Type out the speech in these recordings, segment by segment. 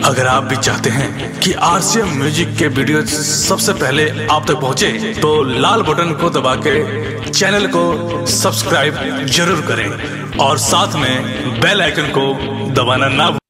अगर आप भी चाहते हैं कि आरसीएम म्यूजिक के वीडियो सबसे पहले आप तक पहुंचे, तो लाल बटन को दबा के चैनल को सब्सक्राइब जरूर करें और साथ में बेल आइकन को दबाना ना भूलें।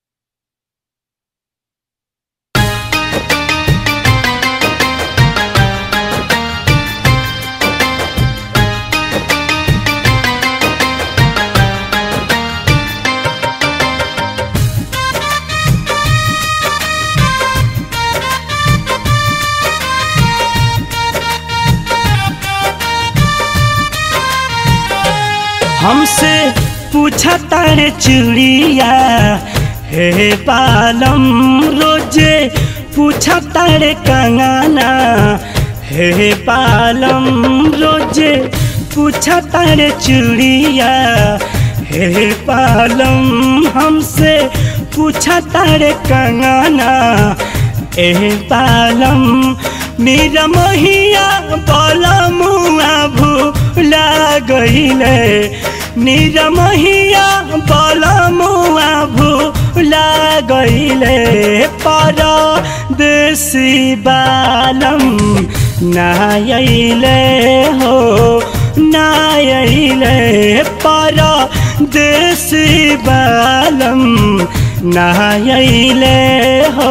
हमसे पूछा तारे चुड़िया हे पालम रोजे पूछा तारे कंगना हे पालम रोजे पूछा तारे चुड़िया हे पालम हमसे पूछा तारे कंगना ए पालम मेरा महिया बोला मुआ भूला गईले मेरा महिया बोला मुआ भूला गईले पर देसी बालम नायले हो नायले पर देसी बालम नायले हो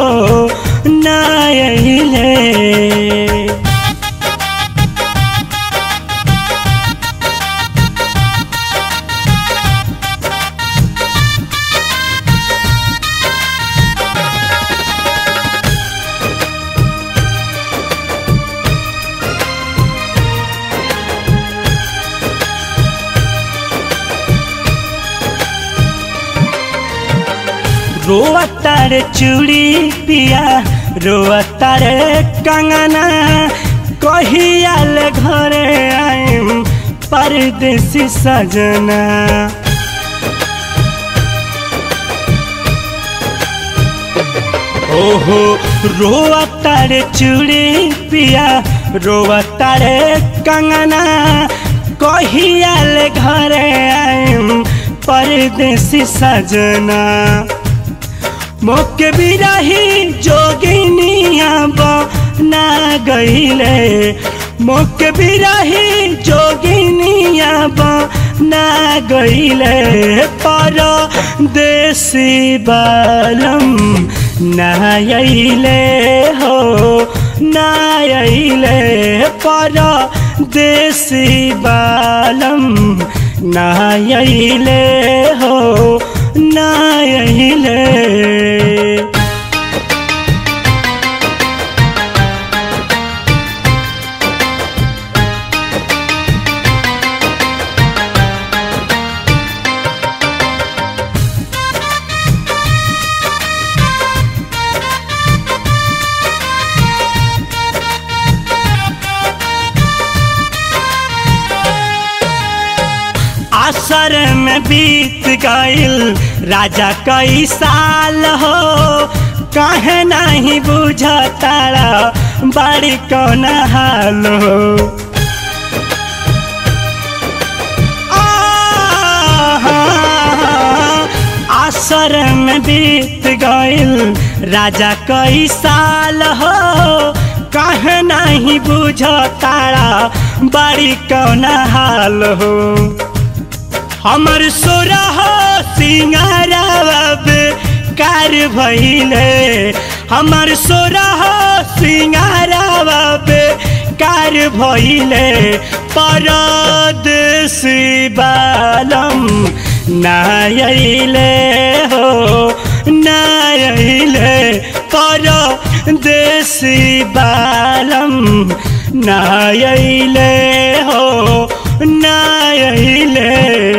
नायले रोआ तारे चूड़ी पिया रोआ तारे कंगना कहियाल घरे आइम परदेसी सजना ओहो रोआ तारे चूड़ी पिया रोआ तारे कंगना कहियाल घरे आइम परदेसी सजना मोके बिरही जोगिनिया बना गईले मोके बिरही जोगिनिया बना गईले पर देसी बालम नायले हो नायले पर देसी बालम नायले हो नायले असर में बीत गईल राजा कई साल हो कहे नहीं बुझतारा बड़ी कौन हाल हो असर में बीत गईल राजा कई साल हो कहे नहीं बुझतारा बड़ी कौन हाल हो हमर सोरह सिंगारब कार भइले हमर सोरह सिंगारब कार भइले परदेसी बालम नायले हो नायले परदेसी बालम नायले हो नायले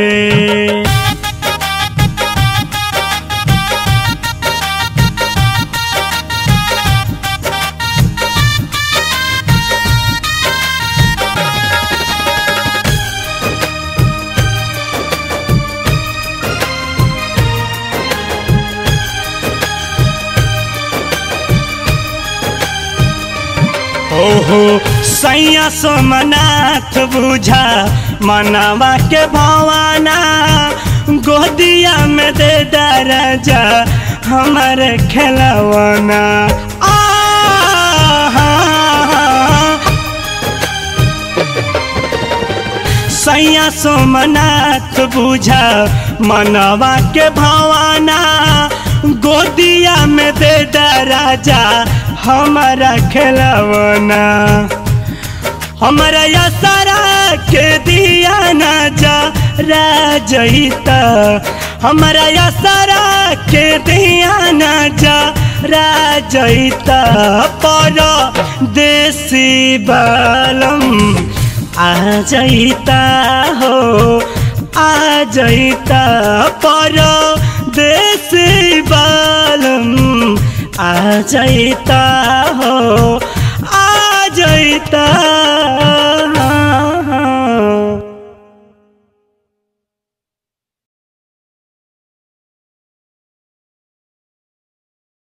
ओहो सैया सोमनाथ बुझा मनवा के भवाना गोदिया में दे दरजा हमारे खेलवना आ सैया सोमनाथ बुझा मनवा के भवाना गोदिया में दे दा राजा हमारा खेलवना हमारा यासारा के दिया ना जा राजईता हमारा यासारा के दिया ना जा राजईता पर देसी बालम आ जईता हो आ जईता पर देसी बालम आ जईता हो आ जईता